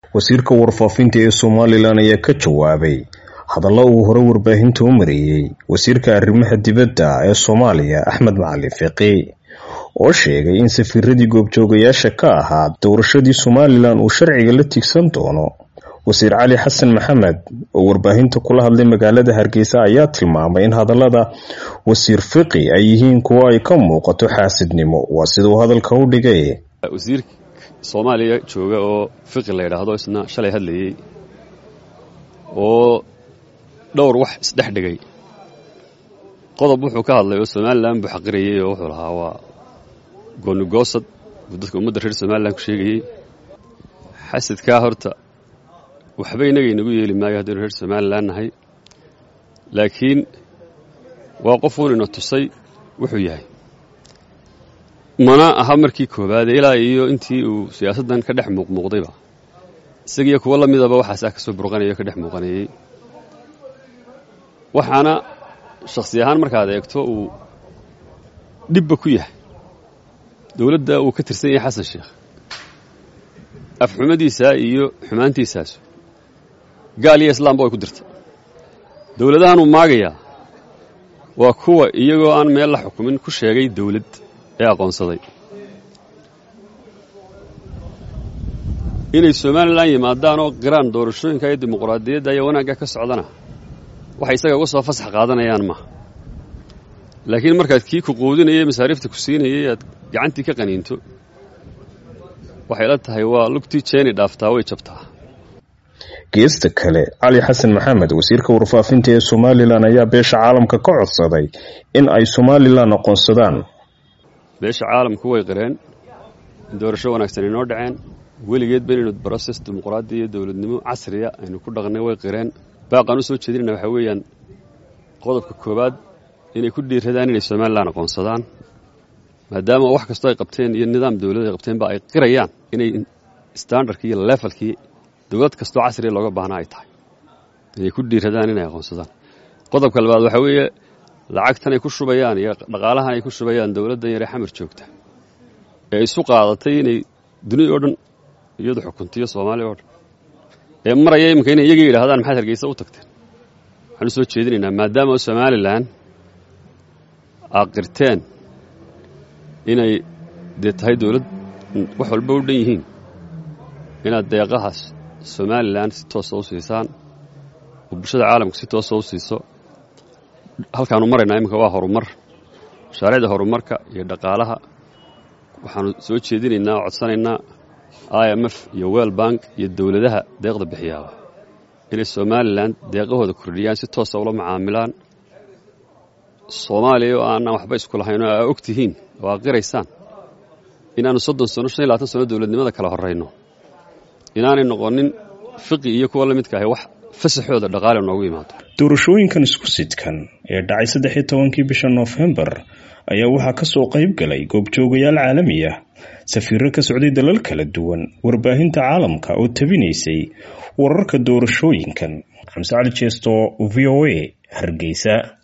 wasiirka warfaafinta ee somalilan ayaa ka jawaabay hadallo uu hore warbaahinta u mareeyey wasiirka arrimaha dibadda ee soomaaliya axmed macalin fiqi oo sheegay in safiiradii goobjoogayaasha ka ahaa doorashadii somalilan uu sharciga la tigsan doono wasiir cali xasan maxamed oo warbaahinta kula hadlay magaalada hargeysa ayaa tilmaamay in hadallada wasiir fiqi ay yihiin kuwo ay ka muuqato xaasidnimo waa siduu hadalka u dhigay wasiir soomaaliya jooga oo fiqi la yidhaahdo isna shalay hadlayey oo dhowr wax isdhex dhigay qodob wuxuu ka hadlay oo somalilan buu xaqirayey oo wuxuu lahaa waa goonigoosad buu dadka ummadda reer somalilan ku sheegayey xasidkaa horta waxba inaga inagu yeeli maayo haddaynu reer somalilan nahay laakiin waa qofuun ina tusay wuxuu yahay mana aha markii koowaade ilaa iyo intii uu siyaasaddan ka dhex muuqmuuqdayba isagiiyo kuwo la midaba waxaasaa ka soo burqanaya o ka dhex muuqanayey waxaana shakhsi ahaan markaad eegto uu dhibba ku yahay dowladda uu ka tirsan yahay xasan sheekh afxumadiisaa iyo xumaantiisaasu gaal iyo islaamba way ku dirta dowladahanuu maagayaa waa kuwa iyagoo aan meel la xukumin ku sheegay dawlad ee aqoonsaday inay somalilan yimaadaan oo qiraan doorashooyinka iyo dimuqraadiyadda iyo wanaagga ka socdana waxay isaga uga soo fasax qaadanayaan maaha laakiin markaad kii ku quudinayay masaariifta ku siinayay aad gacantii ka qaniinto waxay la tahay waa lugtii jeeni dhaaftaa way jabtaa geesta kale cali xasan maxamed wasiirka warfaafinta ee somalilan ayaa beesha caalamka ka codsaday in ay somalilan aqoonsadaan beesha caalamku way qireen in doorasho wanaagsan inoo dhaceen weligeed ba inaynu broses dimuqraadi iyo dowladnimo casriya aynu ku dhaqnay way qireen baaqaan u soo jeedinayna waxaa weeyaan qodobka koowaad inay ku dhiiradaan inay somalilan aqoonsadaan maadaama wax kastoo ay qabteen iyo nidaam dowlad ay qabteenba ay qirayaan inay standardkii iyo levelkii dowlad kastoo casriya looga baahnaa ay tahay inay ku dhiiradaan inay aqoonsadaan qodobka labaad waxaa weeye lacagtan ay ku shubayaan iyo dhaqaalahan ay ku shubayaan dowladdan yaree xamar joogta ee isu qaadatay inay duniya oo dhan iyadu xukuntiyo soomaaliya oo dhan ee maraya iminka inay iyaga yidhahdaan maxaad hargeysa u tagteen waxaan u soo jeedinaynaa maadaama somalilan aad qirteen inay dee tahay dowlad wax walba u dhan yihiin inaad deeqahaas somalilan si toosa u siisaan oo bulshada caalamka si toosa u siiso halkaanu maraynaa iminka waa horumar mashaariicda horumarka iyo dhaqaalaha waxaanu soo jeedinaynaa oo codsanaynaa i m f iyo well bank iyo dowladaha deeqda bixiyaaba inay somalilan deeqahooda kordhiyaan si toosa ula macaamilaan soomaaliya oo aanaan waxba isku lahayn oo aa og tihiin oo aa qiraysaan inaannu soddon sano shan iyo labaatan sano dowladnimada kala horrayno inaanay noqonin fiqi iyo kuwa la midka ahay wax fasaxooda dhaqaale noogu yimaado doorashooyinkan isku sidkan ee dhacay saddex iyo tobankii bisha noofembar ayaa waxaa ka soo qayb galay goobjoogayaal caalami ah safiiro ka socday dalal kala duwan warbaahinta caalamka oo tabinaysay wararka doorashooyinkan xamse cali jeesto v o a hargeysa